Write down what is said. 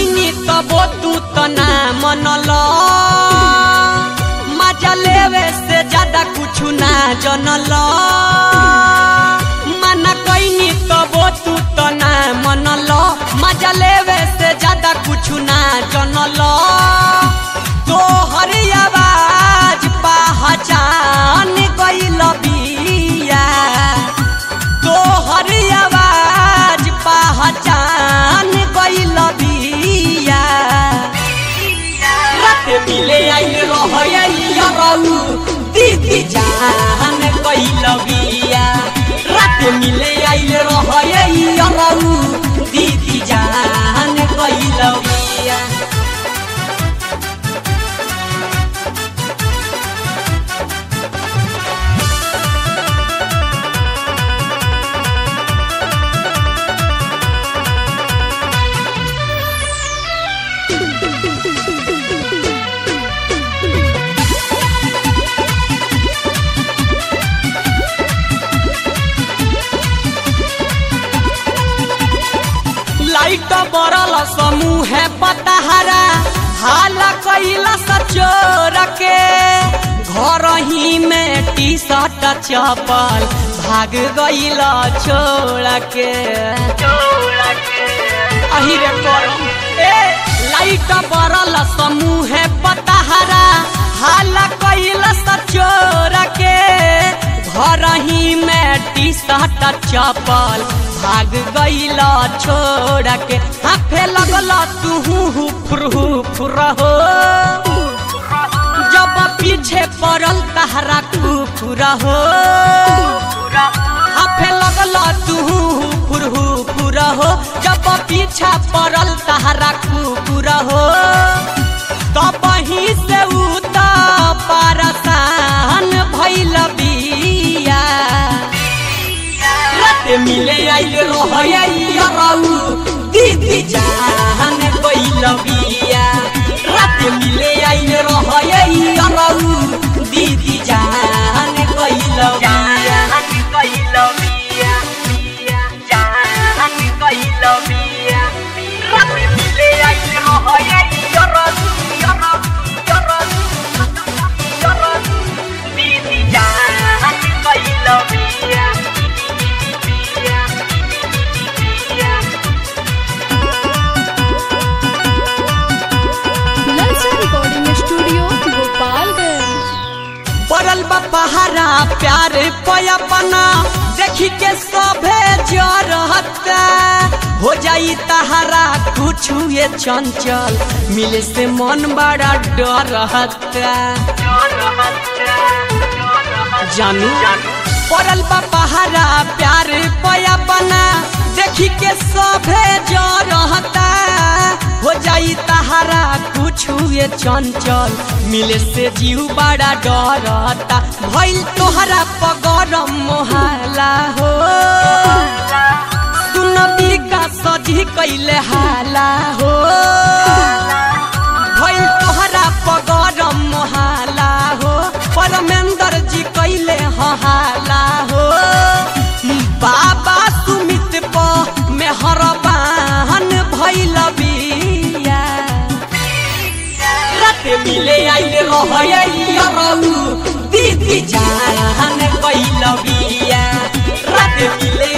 कैनी तबो तू त ना मनल मजा लेवे से ज्यादा कुछ ना जनल मना कैनी तबो तू त ना मनल मजा लेवे से ज्यादा कुछ ना जनल तोहर आवाज पहचान गइल बिया तोहर आवाज पहचान गइल बिया रात मिले आइल रहैया रहू दीदी जान गइल बिया रात मिले आइल रहैया रहू दीदी जान गइल बिया लाइट बरल समूह पतहरा हाला कैला सचोर के घर ही में टी शर्ट चपल भाग गइल छोड़ के अही रे करम ए लाइट बरल समूह पतहरा हाला कैला सचोर के घर ही में टी शर्ट चपल भाग गइल छोड़ के हाफे लगल तू फुरहु फुरहो जब पीछे पड़ल तहरा कुकुर हो हाफे लगल तू फुरहु फुरहो जब पीछा पड़ल तहरा कुकुर हो तब ही से उत परसान भइल बिया रात मिले आइल रहैया रहू दीदी जान गइल बिया रात मिले आइल रहैया रहू दीदी जान गइल बिया गइल बिया बिया जान गइल बिया रात मिले आइल रहैया रहू दीदी जान गइल बिया ललचा रिकॉर्डिंग स्टूडियो गोपालगंज पड़ल बा पहाड़ा प्यार पयपना देखी के सभे जरहता हो जाई तहारा कुछ ये चंचल मिले से मन बड़ा डरहता जानू पड़ल बा पहाड़ा प्यार पयपना देखी के सभे जरहता हो जाई तहारा कुछ ये चंचल मिले से जीव बड़ा डरता भइल तोहरा पगरम मोहाला हो सुन बिका सजी कैले हाला हो भइल तोहरा पगरम मोहाला हो परमेंद्र जी कैले हाला हो बाबा सुमित प मेहरबान भइल बिया रात मिले आइल रहैया रहू दीदी जान कैल बिया रात मिले